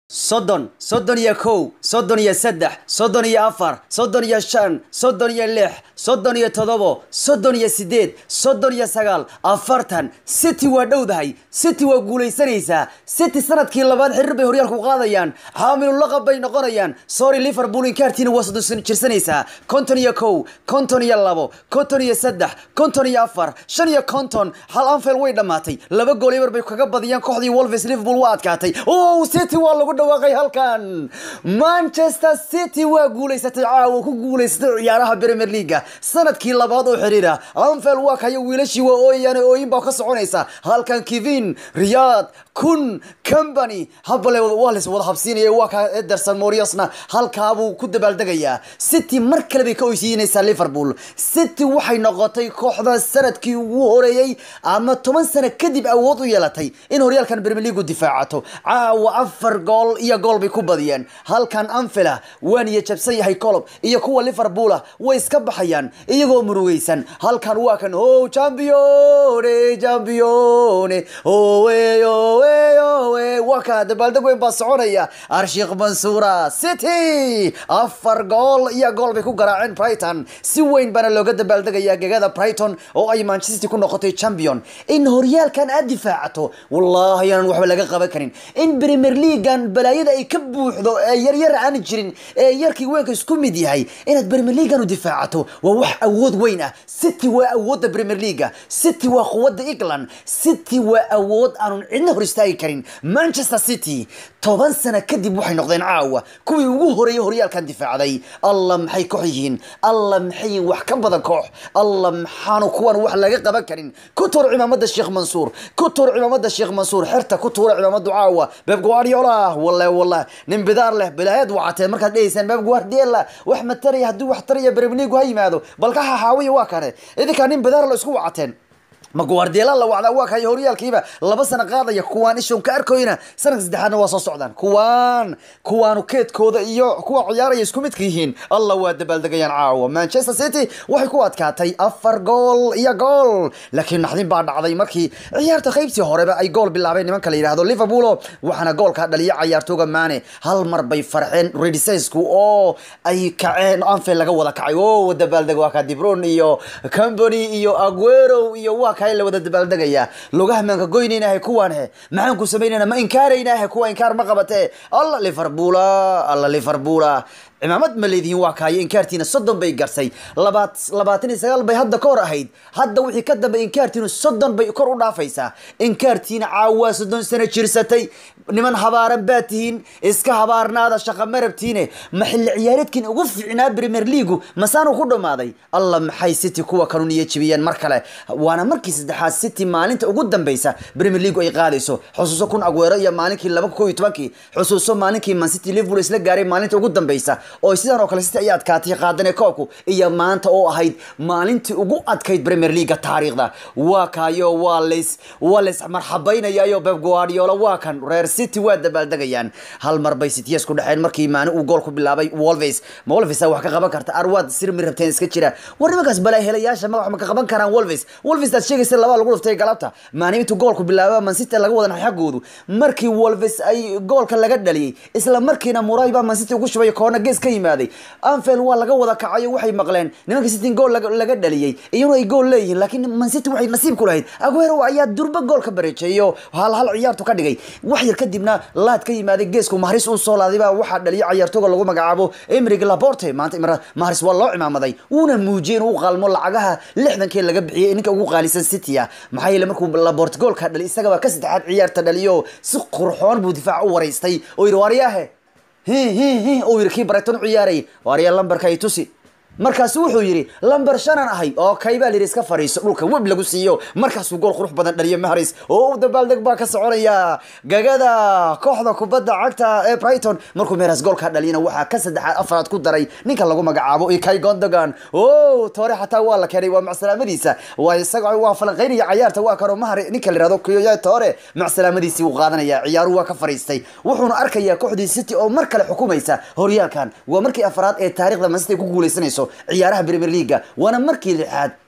soddon soddon iyo kow soddon iyo saddex soddon iyo afar soddon iyo shan soddon iyo lix soddon iyo toddobo soddon iyo sideed soddon iyo sagaal afartan city waa dhowdahay city waa guulaysanaysaa city sanadkii labaad xiriir bay horyaalku qaadayaan xaamilulaqab bay noqonayaan sorry liverpool inkaartiina waa soddon jirsanaysaa konton iyo kow konton iyo labo konton iyo saddex konton iyo afar shan iyo konton hal anfield way dhammaatay laba gool eber bay kaga badiyaan kooxdii wolves liverpool waa adkaatay o city waa lagu dhawaaqay halkan manchester city waa guulaysatay caawa ku guulaysatay ciyaaraha premier leaga sanadkii labaad oo xiriira anfield waa kayo wiilashii waa ooyayaan ooyin baa ka soconaysa halkan kevin riyad kun company habale waa lays wada habsiinaya waa kaa ederson moriosna halkaabuu ku dabaaldegayaa city mar kale bay ka oysiinaysaa liverpool city waxay noqotay kooxda sanadkii ugu horeeyey ama toban sano kadib awood u yeelatay in horyaalkan premier leagu difaacato caawa afar gool iyo gool bay ku badiyeen halkan anfila waa niya jabsan yahay colob iyo kuwa liverpoola way iska baxayaan iyagoo murugaysan halkan waa kan o champione champione owe owe owe waa ka dabaaldeg weyn baa soconaya arshiikh mansuura city afar gool iyo gool bay ku garaaceen brighton si weyn baana looga dabaaldegaya gegada brighton oo ay manchester city ku noqotay champion in horyaalkan aad difaacato wallahi aanan waxba laga qaban karin in premier leaguean balaayada ay ka buuxdo ee yaryar aan jirin ee yarkii weynka isku mid yahay inaad premier leaguean u difaacato waa wax awood weyn ah city waa awoodda premier leaga city waa quwadda england city waa awood aanun cidna hor istaagi karin manchester city toban sano kadib waxay noqdeen caawa kuwii ugu horeeyay horyaalkan difaacday alla maxay koox yihiin alla maxay yihiin wax ka badan koox alla maxaanu kuwan wax laga qaban karin ku tuur cimaamada sheekh mansuur ku tuur cimaamada sheekh mansuur xerta ku tuura cimaamadu caawa beb guardiola wallahi wallahi nin bidaar leh bilaayad wacatee markaad dhegeysaan beb guardiola wax mataraya haddii wax taraya premier league ha yimaado bal ka xaxaawiya waa kane idinkaa nin bidaar la isku wacateen ma guardiola la wacdaa waa kaya horyaalkiiba laba sano qaadaya kuwaan ishon ka arkoyna sanadka saddexaadna waa soo socdaan kuwaan kuwaanu keedkooda iyo kuwa ciyaaraya isku midka yihiin allah waa dabaaldegayaan caawa manchester city waxay ku adkaatay afar gool iyo gool laakiin naxdin baa dhacday markii ciyaarta qaybtii horeba ay gool bilaabeen nimanka la yidhaahdo liverpool waxaana goolka dhaliya cayaartooga maane hal mar bay farxeen redisesku oo ay kaceen anfield laga wada kacay o dabaaldeg waa ka dibron iyo company iyo aguero iyo waa la wada dabaaldegaya lugaha maanka goynaynahe kuwaan he maxaan ku samaynayna ma inkaaraynahe kuwa inkaar ma qabate alla liverpoola alla liverpoola cimaamad ma leedihiin waa kaayo inkaartiina soddon bay garsay labaat labaatan iyo sagaal bay hadda ka hor ahayd hadda wixii ka dambe inkaartiinu soddon bay kor u dhaafaysaa inkaartiina caawaa soddon sano jirsatay niman habaaran baa tihiin iska habaarnaada shaqa marabtiine ma xilli ciyaareedkiin ugu fiicnaa premier leagu masaanu ku dhammaaday alla maxay city kuwa kanu niyo jibiyeen mar kale waana markii saddexaad city maalinta ugu dambeysa premier leagu ay qaadayso xusuuso kun aguero iyo maalinkii laba ko iyo tobankii xusuuso maalinkii man city liverpool isla gaaray maalinta ugu dambeysa oo sidan oo kale city ayaa adkaatay qaadane koobku iyo maanta oo ahayd maalintii ugu adkayd premier leaga taariikhda waa kaayo waa lays waa lays marxabaynayayo beb guardiola waa kan reer city waa dabaaldegayaan hal mar bay cityes ku dhexeen markii maani uu gool ku bilaabay wolves ma wolves wax ka qaban karta arwaad sirmi rabteen iska jira war nimankaas balaa helayaasha ma wax ma ka qaban karaan wolves wolves aad sheegaysa laba lagu dhuftay galabta maani intuu goolku bilaaba man city laga wadan xaggoodu markii wolves ay goolka laga dhaliyay isla markiina muray baa man city ugu shubay koona gees ka yimaaday anfield waa laga wada kacayo waxay maqleen nimanka city gool laga dhaliyey iyaguna ay gool leeyihiin laakiin man city waxay nasiib ku lahayd aguero ayaa durba gool ka bareejeeyo hal hal ciyaartu ka dhigay wax yar kadibna laad ka yimaaday geesku mahris uu soo laaday baa waxaa dhaliyay ciyaartooga lagu magacaabo emrig laporte maanta mahris waa loo cimaamaday wuuna muujiyey inuu qalmo lacagaha lixdankii laga bixiyay ninka ugu qaalisan city ah maxaa yeele markuu laporte goolka dhali isagaba ka saddexaad ciyaarta dhaliyo si qurxoon buu difaac u waraystay oo yidhi waariyaahe hi hi hi uu yidhi kii barayton u ciyaaray waarya lambarka ay tusi markaasu wuxuu yidhi lamber shanan ahay oo kay baa layidhi iska fadhiiso dhulka web lagu siiyo markaasuu gool qurux badan dhaliyo mahris oo u dabaaldeg baa ka soconaya gagada kooxda kubadda cagta ee brighton markuu meeras goolka dhaliyana waxaa ka saddexaad afaraad ku daray ninka lagu magacaabo ikay gondogan o toore xataa waa la keenay waa macsalaamadiisa waa isaga waa falanqeynaya cayaarta waa kanoo mahar ninka la yihahdo kiyoya toore macsalaamadiisii uu qaadanaya ciyaaruhu waa ka fadhiistay wuxuuna arkayaa kooxdii city oo mar kale xukumaysa horyaalkan waa markii afaraad ee taarikhda masity ku guuleysanayso ciyaaraha premier leaga waana markii lixaad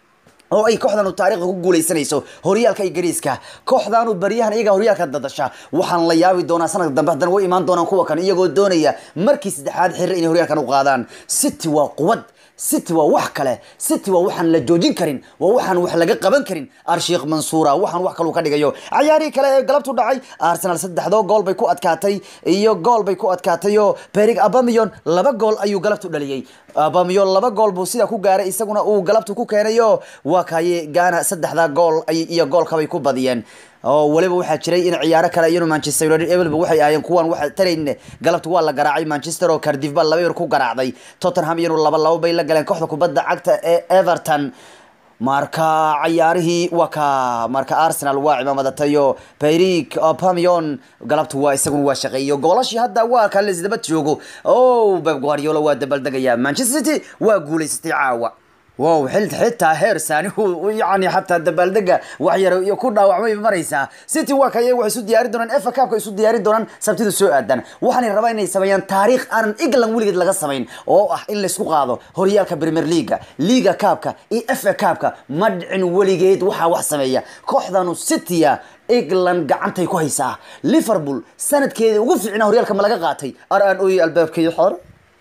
oo ay kooxdanu taariikhda ku guuleysanayso horyaalka ingiriiska kooxdanu baryahan iyaga horyaalka dadasha waxaan la yaabi doonaa sanadka dambe haddana way imaan doonaan kuwa kan iyagoo doonaya markii saddexaad xiriir inay horyaalkan u qaadaan city waa quwad city waa wax kale city waa waxaan la joojin karin waa waxaan wax laga qaban karin arshiikh mansuura waxaan wax kaluu ka dhigayo cayaarihii kale ee galabtu dhacay arsenal saddexdoo gool bay ku adkaatay iyo gool bay ku adkaatay oo perig abamiyon laba gool ayuu galabtu dhaliyey abamiyon laba gool buu sidaa ku gaaray isaguna uu galabtu ku keenayo waa kaye gaana saddexda gool iyo goolkabay ku badiyeen oo waliba waxaa jiray in ciyaaro kale iyanu manchester united evelba waxay ahaayeen kuwan waxa tarayn galabta waa la garaacay manchester oo cardiff baa laba yar ku garaacday tottenham iyanu laba labo bay la galeen kooxda kubadda cagta ee everton marka cayaarihii waa ka marka arsenal waa cimaamadatayo perik pamion galabtu waa isaguna waa shaqeeyo goolashii hadda waa ka lisdaba joogo o beb guardiola waa dabaldegaya manchester city waa guuleysatay caawa wow xil xitaa heer saani yani xataa dabaaldega wax yar iyo ku dhaawacmay maraysaa city waa kaya waxay isu diyaari doonaan efa cupka isu diyaari doonaan sabtida soo aadan waxaanay rabaa inay sameeyaan taariikh aanan england weligeed laga samayn oo ah in laysku qaado horyaalka premier leaga liga cupka iyo efa cupka ma dhicin weligeed waxaa wax sameeya kooxdanu citya england gacantay ku haysaa liverpool sanadkeedii ugu fiicnaa horyaalka ma laga qaatay ar aan ooyey albaabkii xor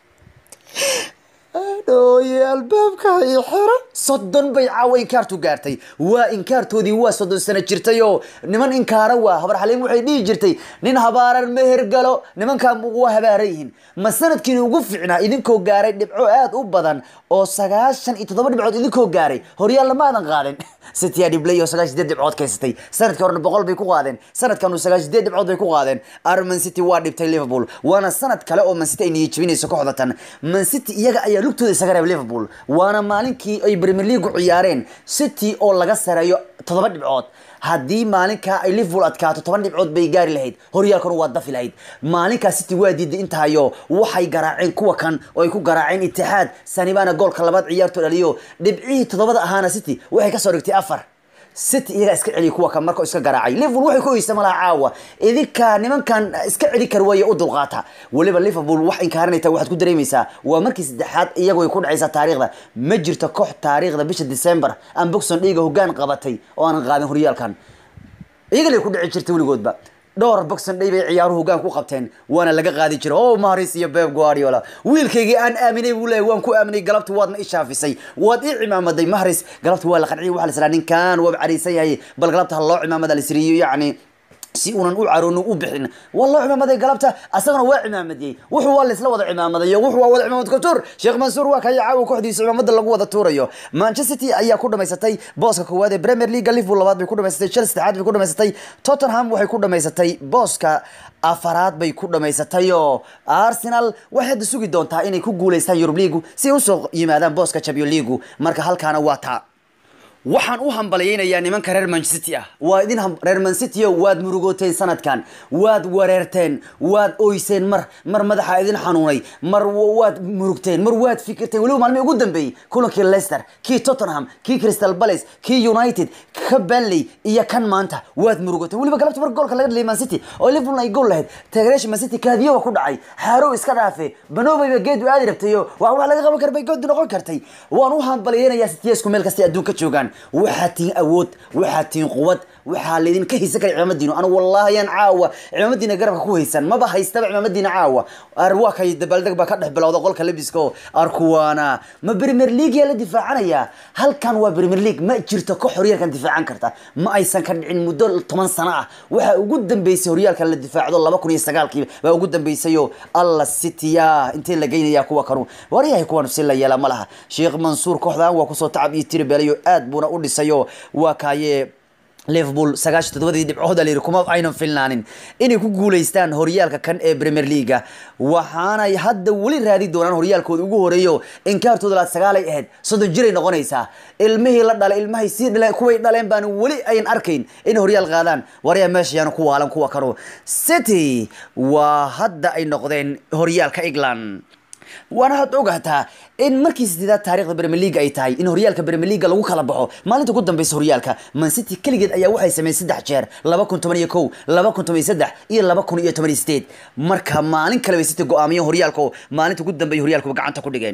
dhooye albaabka i xiro soddon bay caawa inkaartu gaartay waa inkaartoodii waa soddon sano jirtay oo niman inkaara waa habar xaliim waxay dhihi jirtay nin habaaran meher galo nimankaa waa habaaran yihiin ma sanadkiina ugu fiicnaa idinkoo gaaray dhibco aad u badan oo sagaashan iyo toddoba dhibcood idinkoo gaaray horyaal lamaadan qaadin city aa dhiblay oo sagaashan sideed dhibcood kaysatay sanadkii horena boqol bay ku qaadeen sanadkanu sagaashan sideed dhibcood bay ku qaadeen ar man city waa dhibtay liverpool waana sanad kale oo man city ay niyajabinayso kooxda tan man city iyaga ayaa lugtooda isaga reeb liverpool waana maalinkii ay premier league ciyaareen city oo laga sareeyo toddoba dhibcood haddii maalinkaa ay liverpool adkaato toban dhibcood bay gaari lahayd horyaalkanu waa dafi lahayd maalinkaa city waa diiday intahayo waxay garaaceen kuwa kan oo ay ku garaaceen itixaad sanibana goolka labaad ciyaarto dhaliyo dhibcihii toddobada ahaana city waxay kasoo dhigtay afar city iyagaa iska celiya kuwa kan markao iska garaacay liverpool waxay ku oysa malaha caawa idinka nimankan iska celi kar waaya u dulqaata weliba liverpool wax inkaarinayta waxaad ku dareemaysaa waa markii saddexaad iyagu ay ku dhacaysaa taariikhda ma jirto koox taariikhda bisha december aan boxon dhiiga hoggaan qabatay oo aanan qaadin horyaalkan iyaga lay ku dhici jirtay weligoodba dhowr boxon day bay ciyaaruhu hoggaan ku qabteen waana laga qaadi jiray o maris iyo beb guardiola wiilkaygii aan aaminay buu leeyahy waan ku aaminay galabta waadna i shaafisay waad ii cimaamaday mahris galabta waa la qanciyay waxa la israa ninkan waaba cariisan yahay bal galabta ha loo cimaamada la siriyo yacni si unan u caroonin u bixin waa loo cimaamaday galabta asagana waa cimaamadiyey wuxuu waa laisla wada cimaamadayo wuxuu waa wada cimaamad kutur sheekh mansuur waa kaya caawa kooxdiisa cimaamada lagu wada tuurayo manchester city ayaa ku dhamaysatay booska koowaad ee premier league liverpool labaad bay ku dhamaysatay chelsea saddexaad bay ku dhamaysatay tottenham waxay ku dhamaysatay booska afaraad bay ku dhamaysatay oo arsenal waxay hadda sugi doontaa inay ku guuleystaan yurub leagu si ay usoo yimaadaan booska champion leagu marka halkaana waa taa waxaan u hambalyaynayaa nimanka reer mancity ah waa idin reer mancityo waad murugooteen sanadkan waad wareerteen waad oyseen mar mar madaxa idin xanuunay mar waad murugteen mar waad fikirteen weliba maalmihii ugu dambeeyey kulankii leicester kii tottenham kii crystal palace kii united ka banley iyo kan maanta waad murugoteen weliba galabta mar goolka laga dhaliyay mancity oo liverpool ay gool lahayd taageerayaasha mancity kaadiyoba ku dhacay xaarow iska dhaafe banobeyba geed u aadi rabtayo wax wax laga qaban kara bay good noqon kartay waan u hambalyaynayaa cityesku meel kastay adduunka joogaan waxaa tihin awood waxaa tihin quwad waxaa laydinka haysan kara cimaamadiinu anu wallahi yaan caawa cimaamadiina garabka ku haysan maba haystaba cimaamadiina caawa ar waa kay dabaaldeg baa ka dhex bilowda qolka lebiska oo arkuwaana ma premier league yaa la difaacanayaa halkan waa premier league ma jirto koox horyaalkan difaacan karta ma aysan ka dhicin muddo toban sano ah waxaa ugu dambeysay horyaalkan la difaacdo laba kun iyo sagaalkii baa ugu dambeysayoo alla citya intee la geynaya kuwa kanu waryahay kuwan si la yeela ma laha sheekh mansuur kooxdan waa kusoo tacab iyo tiribelayo aad buuna u dhisayo waa kaaye liverpool sagaashan toddobadii dhibcood la yidhi kuma aynan filnaanin inay ku guuleystaan horyaalka kan ee premier leaga waxaanay hadda weli raadi doonaan horyaalkooda ugu horeeyo inkaartooda laad sagaalay ahayd soddon jiray noqonaysaa ilmihii la dhalay ilmahay sii dhaleen kuway dhaleen baan weli ayan arkayn inay horyaal qaadaan waryaa meesha yaanu ku waalan kuwa kanu city waa hadda ay noqdeen horyaalka england waana had ogaataa in markii sideedaad taarikhda premier league ay tahay in horyaalka premier league lagu kala baxo maalinta ugu dambeysa horyaalka man city keligeed ayaa waxay sameeyeen saddex jeer laba kun toban iyo kow laba kun toban iyo saddex iyo laba kun iyo toban iyo sideed marka maalin kale bay city go-aamiyeen horyaalka oo maalinta ugu dambeeya horyaalkuba gacanta ku dhigeen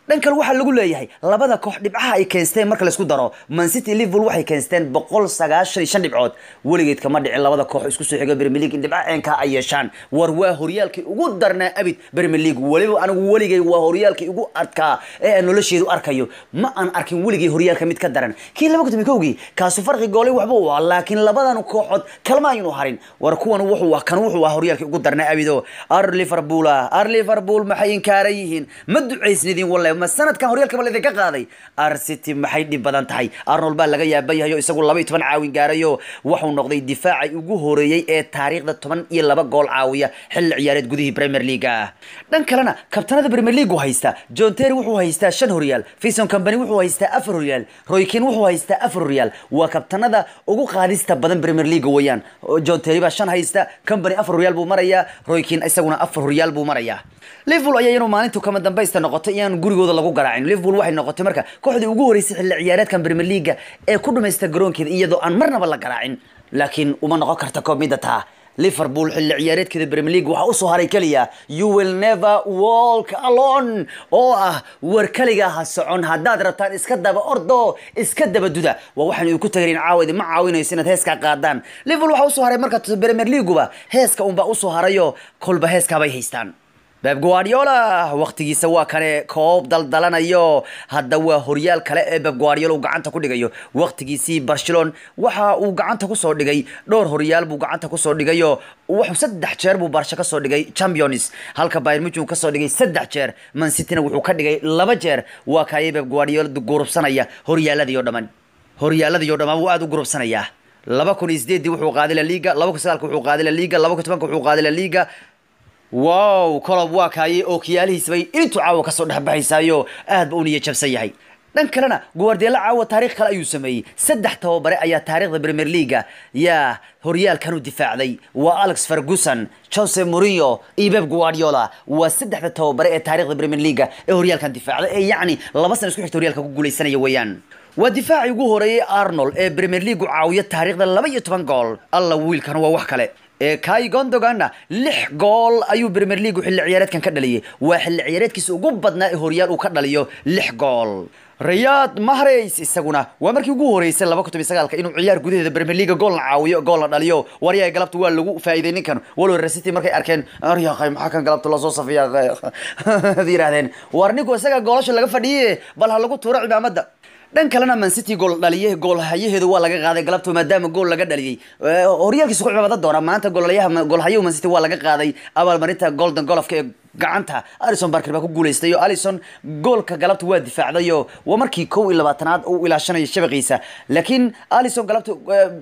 dhan kale waxaa lagu leeyahay labada koox dhibcaha ay keensteen marka laisku daro mancity liverpool waxay keensteen boqol sagaashan iyo shan dhibcood weligeed kama dhicin labada koox isku soo xiga premier league in dhibca ceenkaa ay yeeshaan war waa horyaalkii ugu darnaa abid premier league weliba anigu weligay waa horyaalkii ugu adkaa ee aan nolosheedu arkayo ma aan arkin weligay horyaalka mid ka daran kii laba kun kowgii kaasu farqi goolay waxba u ah laakiin labadan kooxood kalma aynu harin war kuwan wuxuu ah kan wuxuu ah horyaalkii ugu darnaa abido ar liverpool ah ar liverpool maxay inkaaran yihiin ma ducaysnidin wallahi ma sanadkan horyaalka ma laydinka qaaday ar city maxay dhib badan tahay arnold baa laga yaaban yahay oo isagu laba iyo toban caawin gaarayo wuxuu noqday difaacay ugu horeeyey ee taariikhda toban iyo laba gool caawiya xilli ciyaareed gudihii premier league ah dhan kalena kabtanada premier league uu haysta john terry wuxuu haystaa shan horyaal fison company wuxuu haystaa afar horyaal roykin wuxuu haystaa afar horyaal waa kabtanada ugu qaadista badan premier league weeyaan john terry baa shan haysta company afar horyaal buu marayaa roykin isaguna afar horyaal buu marayaa liverpool ayaa iyanu maalintu kama dambaysta noqotay iyaan gurigooda lagu garaacin liverpool waxay noqotay marka kooxdii ugu horeysay xilli ciyaareedkan premier league ee ku dhamaysta garoonkeeda iyadoo aan marnaba la garaacin laakiin uma noqon karta koob midda taa liverpool xilli ciyaareedkeeda premier league waxaa usoo haray keliya you will never walk alone oo ah war keliga ha socon haddaad rabtaan iska daba ordo iska daba duda waa waxaan idinku tagarin caawadi ma caawinayso inaad heeskaa qaadaan liverpool waxaa usoo haray marka premier leagueba heeska unbaa usoo harayo kolba heeskaabay haystaan beb guardiola waqtigiisa waa kane koob daldalanayo hadda waa horyaal kale ee beb guardiola uu gacanta ku dhigayo waqtigiisii barcelon waxa uu gacanta kusoo dhigay dhowr horyaal buu gacanta kusoo dhigayo wuxuu saddex jeer buu barsha kasoo dhigay champions halka bayern munchen kasoo dhigay saddex jeer man cityna wuxuu ka dhigay laba jeer waa kaayay beb guardiola gurubsanaya horyaaladii oo dhammaan horyaaladii oo dhammaan wuu aada u gurubsanayaa laba kun iyo sideedii wuxuu qaaday la liga laba kun sagaalka wuxuu qaaday la liga laba kun tobanka wuxuu qaaday la liga wow colob waa kaayay oo kiyaalihiisbay intuu caawa kasoo dhexbaxaysaayo aad ba u niya jabsan yahay dhan kalena guardiola caawa taarikh kale ayuu sameeyey saddex tababare ayaa taariikhda premier leaga yaa horyaalkan u difaacday waa alex ferguson jose mourinho iyo beb guardiola waa saddexda tababare ee taarikhda premier leaga ee horyaalkan difaacday ee yacni laba sana isku xigta horyaalka ku guuleysanaya weeyaan waa difaacii ugu horeeyey arnold ee premier league u caawiya taariikhda laba iyo toban gool alla wiilkan waa wax kale ee kai gondoganna lix gool ayuu premier league xilli ciyaareedkan ka dhaliyay waa xilli ciyaareedkiisa ugu badnaa ee horyaal uu ka dhaliyo lix gool riyad mahrays isaguna waa markii ugu horeysay laba kun toban sagaalka inuu ciyaar gudaheeda premier league goolna caawiyo goolna dhaliyo waryahay galabta waa lagu faa'iiday ninkan walow resity markay arkeen aryaqay maxaa kan galabta lasoo safiya yidhahdeen war ninku isaga goolasha laga fadhiye bal ha lagu tuuro cimaamada dhan kalena man city gool dhaliye goolhayaheedu waa laga qaaday galabto maadaama gool laga dhaliyey horyaalkiisa ku cimaamada doona maanta goolhayaha goolhayahu man city waa laga qaaday abaalmarinta golden golofka ee gacanta alison barker baa ku guuleystay oo alison goolka galabta waa difaacdayo waa markii kow iyo labaatanaad uu ilaashanayo shabaqiisa laakiin alison galabta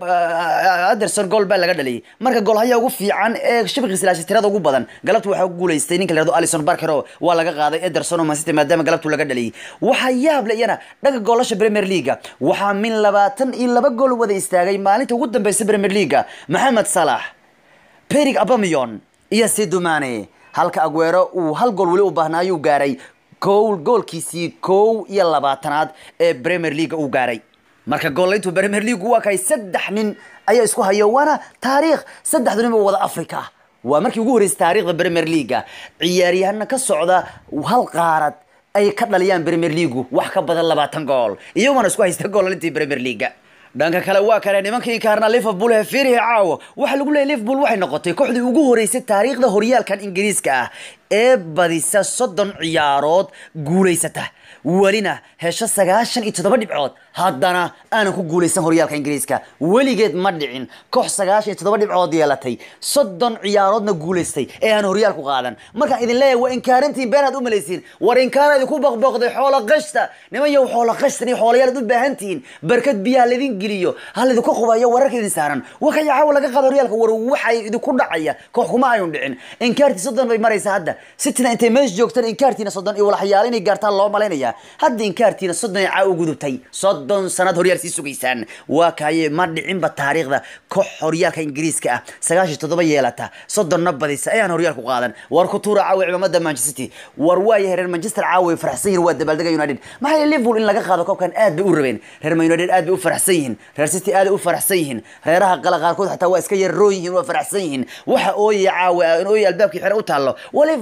anderson gool baa laga dhaliyay marka goolhaya ugu fiican ee shabaqiisa ilaashay tirada ugu badan galabta waxaa ku guuleystay ninka la yihahdo alison barker oo waa laga qaaday ederson oo mancity maadaama galabtu laga dhaliyay waxaa yaab le iyana dhaga goolasha premier leaga waxaa min labaatan iyo laba gool wada istaagay maalinta ugu dambeysa premier leaga maxamed salax perig abamion iyo sidumane halka aguero uu hal gool weli u baahnaayuu gaaray gool goolkiisii kow iyo labaatanaad ee premier leaga uu gaaray marka goolayntu premier league waa kay saddex nin ayaa isku hayo waana taariikh saddexdu nin ba wada africa waa markii ugu horreysay taariikhda premier leaga ciyaaryahana ka socda hal qaarad ay ka dhaliyaan premier leagu wax ka badan labaatan gool iyagona isku haysta goolalintii premier leaga dhanka kale waa kale nimankii kaarna liverpool ee fiirihi caawo waxaa lagu leeyay liverpool waxay noqotay kooxdii ugu horeysay taariikhda horyaalkan ingiriiska ah ee badisa soddon ciyaarood guulaysata welina hesho sagaashan iyo toddoba dhibcood haddana aanan ku guulaysan horyaalka ingiriiska weligeed ma dhicin koox sagaashan iyo toddoba dhibcood yeelatay soddon ciyaaroodna guulaystay ee aan horyaal ku qaadan markaan idin leeyahay waa inkaarintiin been aad u malaysiin war inkaara idinku boqboqday xoola qashta niman yow xoola qashtan iyo xoolayaal aad u baahan tihiin barkad biyaha laydin geliyo ha laydinku qubayo wararka idin saaran wakaya caawa laga qaado horyaalka war waxay idinku dhacaya koox kuma ayun dhicin inkaartii soddon bay maraysaa hadda sitina intay meesha joogtaan inkaartiina soddon iyo walaxyaal inay gaartaan loo malaynaya hadda inkaartiina soddon ay caa u gudubtay soddon sanad horyaal sii sugaysaan waa kaaye ma dhicinba taariikhda koox horyaalka ingiriiska ah sagaashan toddoba yeelata soddonna badisa ayaan horyaal ku qaadan war ku tuura caawa cimaamada manchester city war waayahay reer manchester caawa faraxsan yihin waa dabaaldega united maxaa yeele liverpool in laga qaado koobkan aad bay u rabeen reer man united aad bay u faraxsan yihiin reer city aad u faraxsan yihiin reeraha qala qaarkood xataa waa iska yarroon yihiin waa faraxsan yihiin waxa ooyaya caawa in ooyaya albaabkii xere u taallo waa liverpool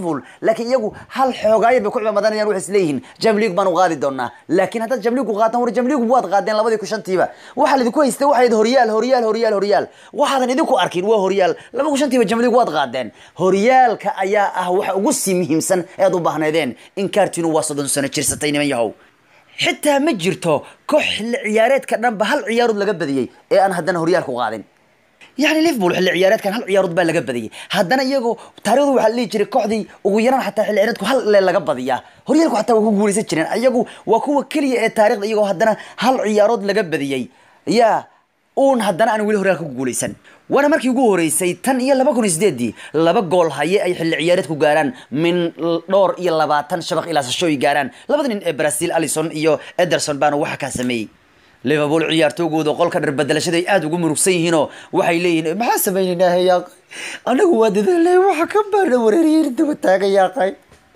liverpool laakiin iyagu hal xoogaayar bay ku cimaamadanayaan waxay isleeyihiin jamliig baan u qaadi doonaa laakiin haddaad jamliigu qaataan war jamliigu waad qaadeen labadii ku shantiiba waxaa laidinku haystay waxayd horyaal horyaal horyaal horyaal waxaadan idinku arkin waa horyaal laba ku shantiiba jamliig waad qaadeen horyaalka ayaa ah waxa ugu sii muhiimsan ead u baahnaydeen in kaartinu waa soddon sano jirsatay niman yahow xitaa ma jirto koox xilli ciyaareedka dhanba hal ciyaarood laga badiyey ee aan haddana horyaalku qaadin yani liverpool xilli ciyaareedkan hal ciyaarood baa laga badiyey haddana iyagoo taarikhdu waxaa la dhihi jiray kooxdii ugu yaraan xataa xilli ciyaareedku hal le laga badiyaa horyaalku xataa waa ku guulaysan jireen iyagu waa kuwa keliya ee taarikhda iyagoo haddana hal ciyaarood laga badiyey yaa uun haddana aan weli horyaalka ku guulaysan waana markii ugu horeysay tan iyo laba kun iyo sideedii laba gool haye ay xilli ciyaareed ku gaaraan min dhowr iyo labaatan shabaq ilaasasho ay gaaraan labada nin ee brazil alison iyo ederson baana waxa kaa sameeyey liverpool ciyaartoogooda qolka dhar bedelashada ay aada ugu murugsan yihiinoo waxay leeyihiin maxaa sameynayna yaa anagu waa dadaalay waxa ka baana wareeriyeen daba taagayaaqay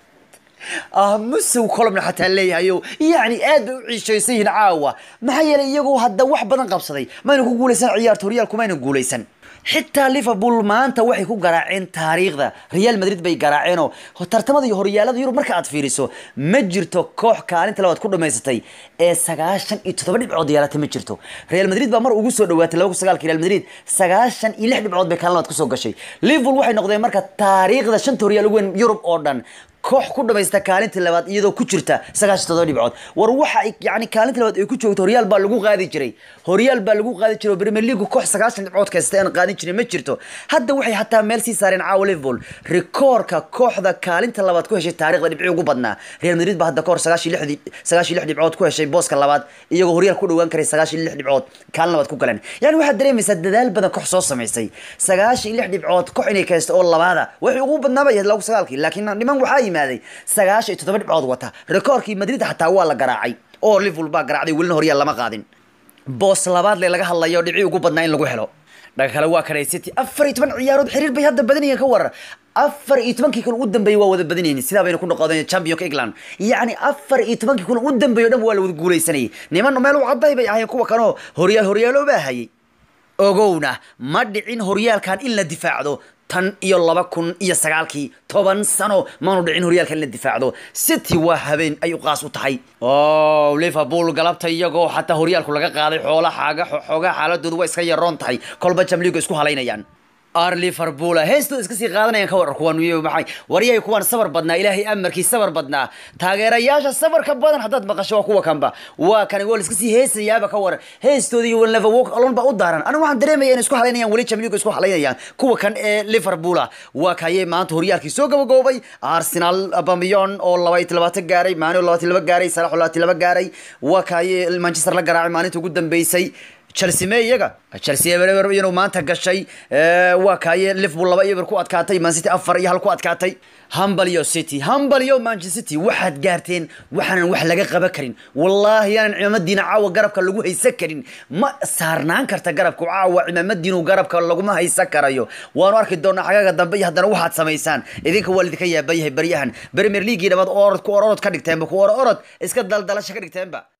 ah musow colomna xataa leeyahayo yacni aad bay u ciishaysan yihiin caawa maxaa yeelay iyagoo hadda wax badan qabsaday mayna ku guulaysan ciyaarta horyaalku mayna guulaysan xitaa liverpool maanta waxay ku garaaceen taariikhda real madrid bay garaaceenoo tartamada iyo horyaalada yurub marka aad fiiriso ma jirto koox kaalinta labaad ku dhamaysatay ee sagaashan iyo toddoba dhibcood yeelata ma jirto real madrid baa mar ugu soo dhawaatay laba kun sagaalka real madrid sagaashan iyo lix dhibcood bay kaalin labaad kusoo gashay liverpool waxay noqdeen marka taariikhda shanta horyaal ugu weyn yurub oo dhan koox ku dhamaysta kaalinta labaad iyadoo ku jirta sagaashan todoba dhibcood war waxa ay yani kaalinta labaad ay ku joogto horyaal baa lagu qaadi jiray horyaal baa lagu qaadi jiray oo premier league koox sagaashan dhibcood kasta aan qaadin jirin ma jirto hadda waxay hataa meel sii saareen caawa liverpool rikoorka kooxda kaalinta labaad ku heshay taarikhda dhibci ugu badnaa real madrid baa hadda kahor sagaashan lix sagaashan lix dhibcood ku heshay booska labaad iyagoo horyaal ku dhawaan karay sagaashan lix dhibcood kaalin labaad ku galeen yani waxaad dareemaysaa dadaal badan koox soo samaysay sagaashan lix dhibcood koox inay kaysto oo labaada waxay ugu badnaaba yahay lagu sagaalkii laakiin niman waxaa yimaaday sagaashan iyo toddoba dhibcood wata rikoorkii madrid xataa waa la garaacay oo liverpool baa garaacday welina horyaal lama qaadin boos labaad le laga hadlayo dhibci ugu badnaa in lagu helo dhaga kale waa kanay city afar iyo toban ciyaarood xiriir bay hadda badanayeen ka warar afar iyo tobankii kun ugu dambeeyey waa wada badanayeen sidaa bayna ku noqodeen championka england yacni afar iyo tobankii kun ugu dambeeyo dhan waa la wada guulaysanayay niman meel u cadday bay ahayen kuwa kanoo horyaal horyaalo baa hayay ogowna ma dhicin horyaalkan in la difaacdo tan iyo laba kun iyo sagaalkii toban sano maanu dhicin horyaalka in la difaacdo city waa habeen ay u qaas u tahay o liverpool galabta iyagoo xataa horyaalku laga qaaday xoola xaaga xoogaa xaaladoodu waa iska yaroon tahay kolba jamliigu isku halaynayaan ar liverpool heestooda iska sii qaadanayaan ka warar kuwan maxay waryay kuwan sabar badnaa ilaahay amarkii sabar badnaa taageerayaasha sabarka badan haddaad maqasho waa kuwa kanba waa kan waa iska sii heesayaaba ka waran heestooda iyo never walk alone ba u daaran aniga waxaan dareemaya inay isku halaynayaan weli jamliigu isku halaynayaan kuwa kan ee liverpool waa kaye maanta horyaalkii soo gabagoobay arsenal bamiyon oo labaiyo labaatan gaaray maani oo labaatan laba gaaray salax oo labaatan laba gaaray waa kaye manchester la garaacay maalinta ugu dambeysay chelsea me iyaga chelsea eber inuu maanta gashay waa kaaye liverpool laba eber ku adkaatay man city afar iyo hal ku adkaatay hambalyo city hambalyo manchester city waxaad gaarteen waxaanan wax laga qaban karin wallaahi aanan cimaamadiina caawa garabka lagu haysan karin ma saarnaan karta garabka caawa cimaamadiinu garabka laguma haysan karayo waanu arki doonaa xagaga dambe iyo haddana waxaad samaysaan idinka waa lidinka yaaban yahay baryahan premier leaguii dhamaad orod ku ororod ka dhigteenba ku ororod iska daldalasha ka dhigteenba